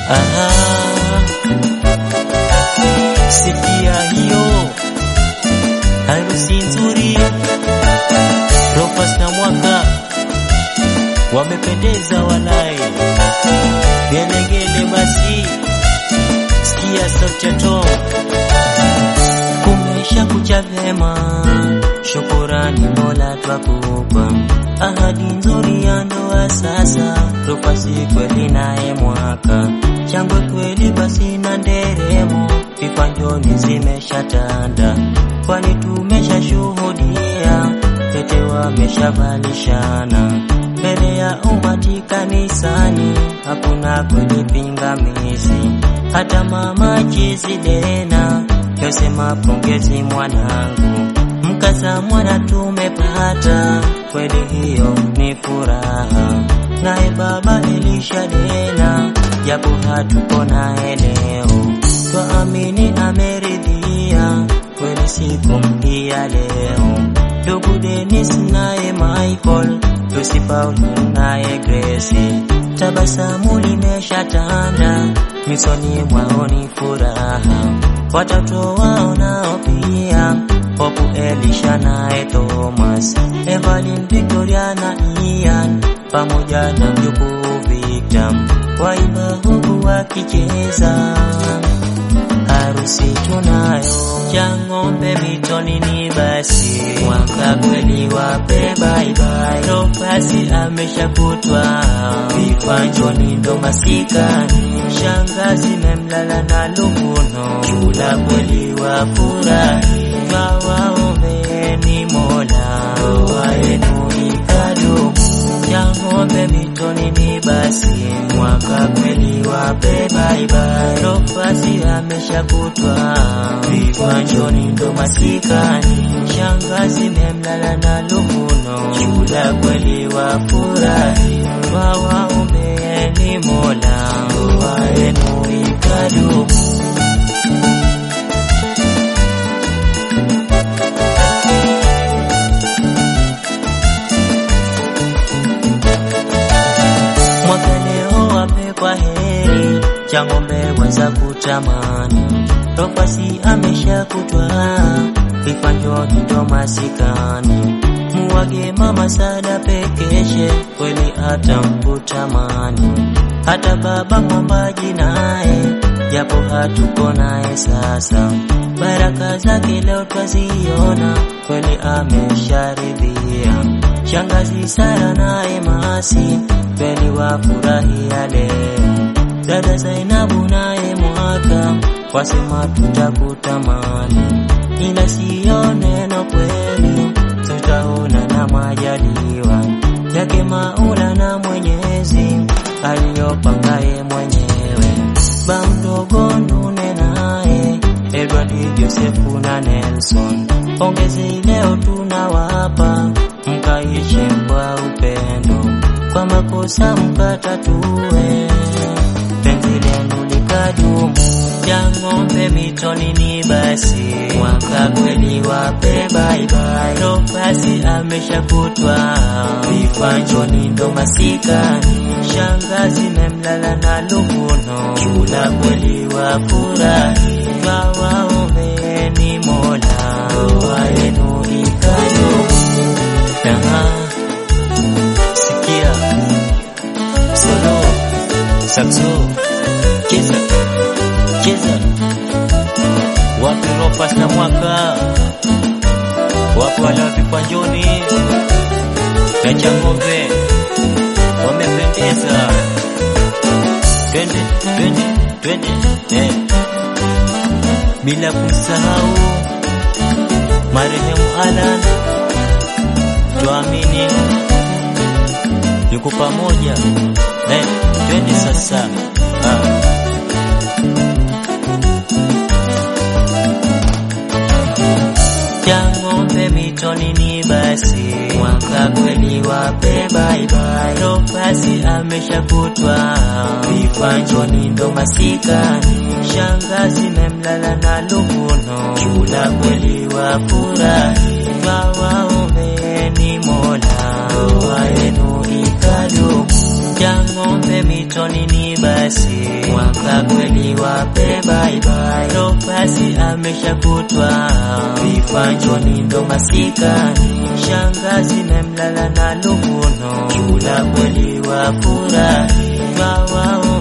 Aha, sikia hiyo harusi nzuri, Rofas na Mwaka wamependeza walai, gelegele basi, sikia sauti ya Tom, kumesha kucha vyema, shukurani Mola twakupa, ahadi nzuri ya ndoa sasa, Rofasi kweli naye Mwaka, shangwe kweli basi na nderemo, vipanjoni zimeshatanda, kwani tumeshashuhudia tete wameshavalishana mbele ya umati kanisani, hakuna kweli pingamizi. Hata mama Chizidena yosema pongezi mwanangu, mkaza mwana tumepata, kweli hiyo ni furaha. Naye baba Elisha Dena, japo hatuko naye leo, twaamini ameridhia kweli siku hii ya leo. Ndugu Dennis naye Michael, Lucy Paul naye Grace, tabasamu limeshatanda misoni mwao ni furaha, watoto wao nao pia Hopu Elisha naye Thomas, Evelyn Victoria na Ian pamoja na mjukuu Victor, waimba huku wakicheza harusi tunayo cha ng'ombe mitoni ni basi mwaka kweli wape baibai Rofasi ameshakutwa vipanjoni ndo masikani shangazi memlala na lukuno chula kweli wafurahi twawaombeeni Mola ndoa yenu ikadumu cha ng'ombe mitoni ni basi mwaka kweli wape baibai Rofasi ameshakutwa vipanjoni ndo masikani shangazi memlala na lukuno chula kweli wafurahi twawaombeeni Mola ndoa yenu ikadumu mwaka leo wape kwa heri cha ng'ombe weza kutamani Rofasi ameshakutwa vipanjoni ndo masikani muwage mama sada pekeshe kweli atamkutamani hata baba mwambaji naye japo hatuko naye sasa baraka zake leo twaziona kweli amesharidhia shangazi Sara naye Masi kweli wafurahia leo dada Zainabu naye Mwaka wasema tutakutamani ila siyo neno kweli tutaona na majaliwa yake Maula na Mwenyezi aliyopangaye mwenyewe ba mdogo Ndune naye Edward Josefu na Nelson pongezi leo tunawapa mkaishi kwa upendo kwa makosa mkatatue penzi lenu likadumu cha ng'ombe mitoni ni basi mwaka kweli wape baibai Rofasi ameshakutwa vipanjoni ndo masikani shangazi memlala na lukuno chula kweli wafurahi twawaombeeni Mola ndoa yenu ikadumu Aha, sikia solo saxo cheza cheza wapi Rofas na Mwaka wapo wale wa vipanjoni na cha ng'ombe wamependeza, twende twende twende eh. bila kumsahau marehemu Alan, tuamini yuko pamoja eh, twende sasa ah. cha ng'ombe mitoni ni basi mwaka kweli wape baibai Rofasi ameshakutwa vipanjoni ndo masikani shangazi memlala na lukuno chula kweli wafurahi twawaombeeni Mola ndoa yenu ikadumu cha ng'ombe kule mitoni ni basi, mwaka kweli wape bye bye. Nofasi ameshakutwa vifanjoni ndo masikani, shangazi memlala na luvuno, chula kweli wafurahi, twawao